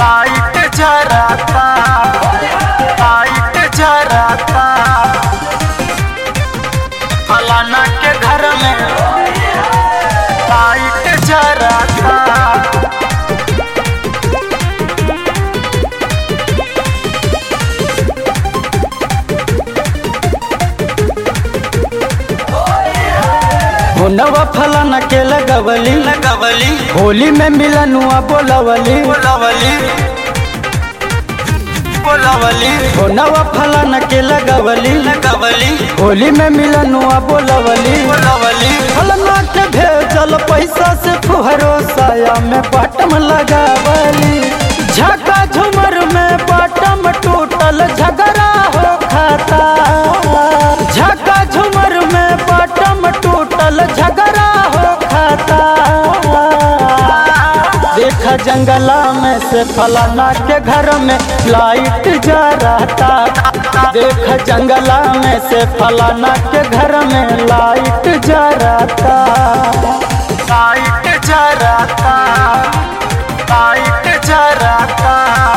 light जराता light जराता फलाना के घर में लाइट जराता होनवा फलाना के लगवली लगवली होली में मिलनुआ बोलवली बोलवली बोलवली होनवा फलाना के लगवली लगवली होली में मिलनुआ बोलवली बोलवली फलाना के भेजल पैसा से फुहरो साया में बटम लगावली झका झुमर में बटम टूटल झगड़ा हो खाता झका झुमर में बटम टूटल झगड़ा हो खाता देख जंगला में से फलाना के घर में लाइट जा रहता देख जंगला में से फलाना के घर में लाइट जा रहता लाइट जराता लाइट जराता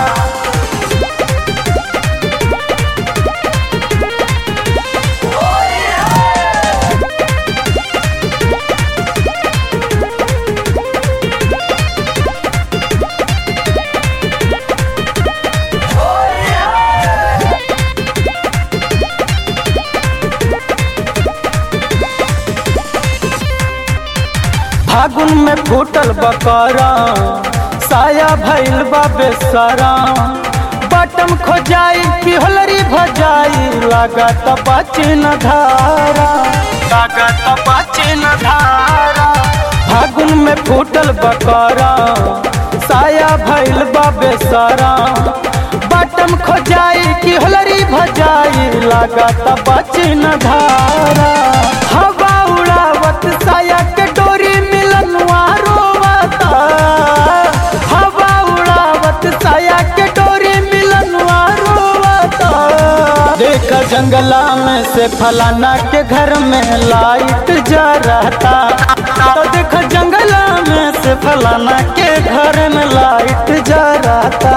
फागुन में फूटल बकरा साया भइल बा बेसरा बटम खोजाई की होलरी भजाई लागत बचिन धारा लागत बचिन धारा फागुन में फूटल बकरा साया भइल बा बेसरा बटम खोजाई की होलरी भजाई लागत बचिन धारा हवा उड़ावत साया के डोरी मिलनुआ रोवता हवा उड़ावत साया के डोरी मिलनुआ रोवता देख जंगला में से फलाना के घर में लाइट जा रहता तो देख जंगला में से फलाना के घर में लाइट जा रहता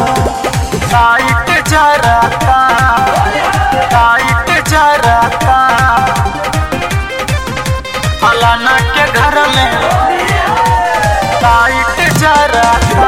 लाइट जराता लाइट जराता फलाना के घर में लाइट जराता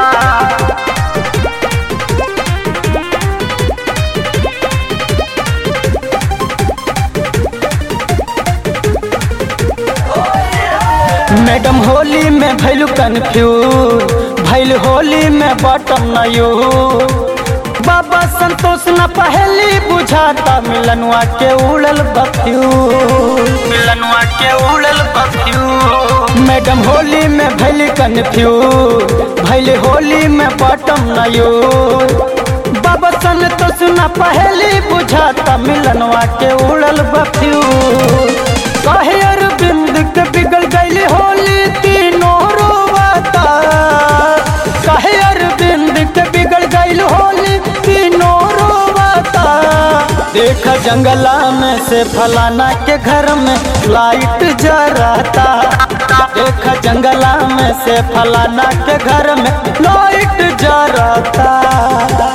मैडम होली में भैलू कन्फ्यूज भैल होली में बटम नयू बाबा संतोष न पहली बुझाता मिलनुआ के उड़ल बत्तियू मिलनुआ के उड़ल बत्तियों मैडम होली में भैल कन्फ्यूज भैल होली में बटम नयू बाबा संतोष न पहली बुझाता मिलनुआ के उड़ल बत्तियू कहे अरविंद के बिगड़ गई होली तीनों रोवाता कहे अरविंद के बिगड़ गई होली तीनों रोवाता देख जंगला में से फलाना के घर में लाइट जराता देख जंगला में से फलाना के घर में लाइट जराता